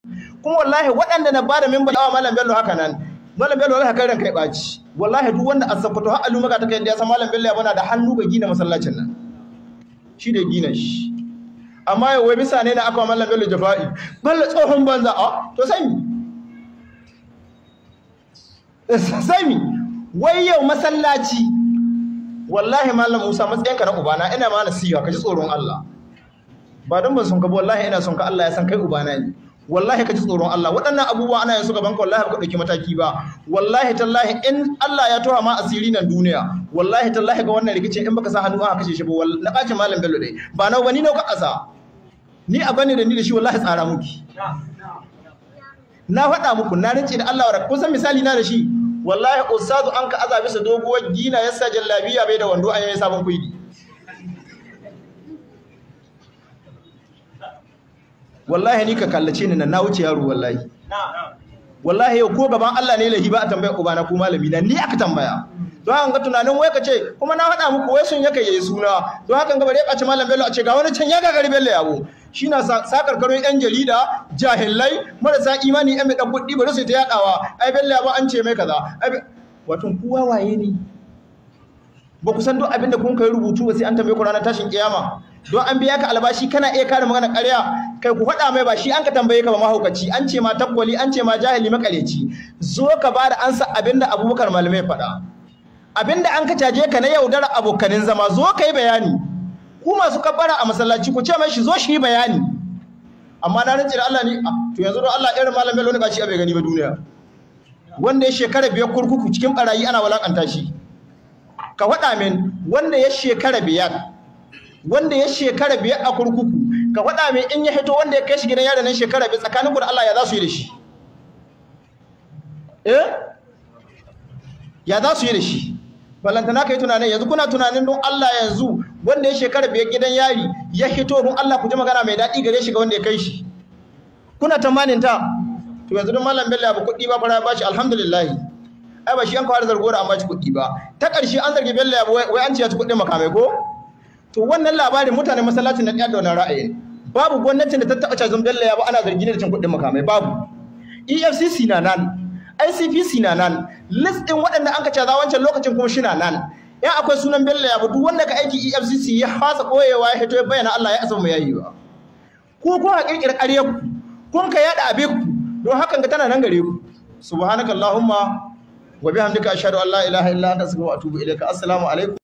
kuma wallahi waɗanda na bada mimbar awa malam bello haka nan malam bello wallahi kai ranka ya ɓaci wallahi duk wanda a sakkwato har alu maka ta kai da ya san malam bello ya bana da hannu ga gina masallacin nan shi da gina shi amma yau wai bisa ne na aka wa malam bello jafa'i bello tsohon banza a to sai mi sai mi wai yau masallaci wallahi malam musa matsayinka na ubana ina ma nasiha ka ji tsoron allah ba don ban son ka ba wallahi ina son ka allah ya san kai ubana ne wallahi ka ji tsoron Allah waɗannan abubuwa ana yin su gaban ka wallahi ba ka ɗauki mataki ba wallahi tallahi in Allah ya toha ma asiri nan duniya wallahi tallahi ga wannan rikicin in baka sa hannu aka kashe shi ba na ɓacin malam bello dai ba na wani nau ka ƙasa ni a bane da ni da shi wallahi tsara muki na faɗa muku na rince da Allah wa kun san misali na da shi wallahi ustazu an ka aza bisa doguwar gina yasa jallabiya bai da wando an yi sabon kuidi wallahi ni ka kallace ni nan na wuce yaro wallahi wallahi yau ko gaban Allah ne lahi ba a tambaya ubana ko malami na ni aka tambaya don haka ga tunanin wai ka ce kuma na faɗa muku wai sun yaka yayi suna don haka ga bare ya ɓaci malam bello a ce ga wani can ya gagari bello yabo shi na sakar karo yan jarida jahilai marasa imani yan mai dan kuɗi bari su ta yaɗawa ai bello yabo an ce mai kaza wato kowa waye ne ba ku san duk abin da kun kai rubutu ba sai an tambaye ku ranar tashin kiyama don an biya ka albashi kana iya kare magana ƙarya kai ku faɗa mai ba shi an ka tambaye ka ba mahaukaci an ce ma takwali an ce ma jahili makareci zo ka ba da ansa abinda abubakar malamai faɗa abinda an ka caje ka na yaudara abokanin zama zo ka yi bayani ku masu kabbara a masallaci ku ce mai shi zo shi yi bayani amma na rantsi da Allah ne to yanzu don Allah irin malam Bello ne ba shi a bai gani ba duniya wanda ya shekara biyar kurkuku cikin barayi ana walakanta shi ka faɗa min wanda ya shekara biyar wanda ya shekara biyar a kurkuku ka faɗa min in ya hito wanda ya kai shi gidan yaro nan shekara biyar tsakanin da Allah ya za su yi da shi eh ya za su yi da shi ballantana ka yi tunanin yanzu kuna tunanin don Allah yanzu wanda ya shekara biyar gidan yari ya hito don Allah ku ji magana mai daɗi gare shi ga wanda ya kai shi kuna tamanin ta to yanzu don malam bello ya ba kuɗi ba fara ba shi alhamdulillah ai ba shi an kawo zargo da an ba shi kuɗi ba ta ƙarshe an zargi bello ya wai an ce ya ci kuɗin makamai ko to wannan labarin mutanen masallacin na ɗaya da wannan ra'ayin babu gwamnatin da ta taɓa cazon bello ya ba ana zargi ne da cin kuɗin makamai babu efcc na nan icpc na nan list ɗin waɗanda an ka caza wancan lokacin kuma shi na nan ya akwai sunan bello ya ba duk wanda ka aiki efcc ya fasa ɓoyewa ya hito ya bayyana allah ya asa mu yayi ba ko kuma ƙirƙirar ƙaryar ku kun ka yaɗa abin ku don hakan ga tana nan gare ku subhanakallahumma wa bihamdika ashhadu an la ilaha illa anta astaghfiruka wa atubu ilaika assalamu alaikum